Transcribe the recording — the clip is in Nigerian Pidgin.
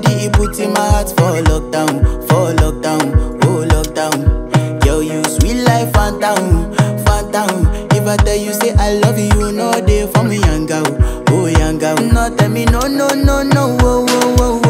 body, it put in my heart for lockdown, for lockdown, oh lockdown. Girl, you sweet life, phantom, phantom. If I tell you say I love you, you know they for me, young girl, oh young girl. No tell me no, no, no, no, oh, oh, oh,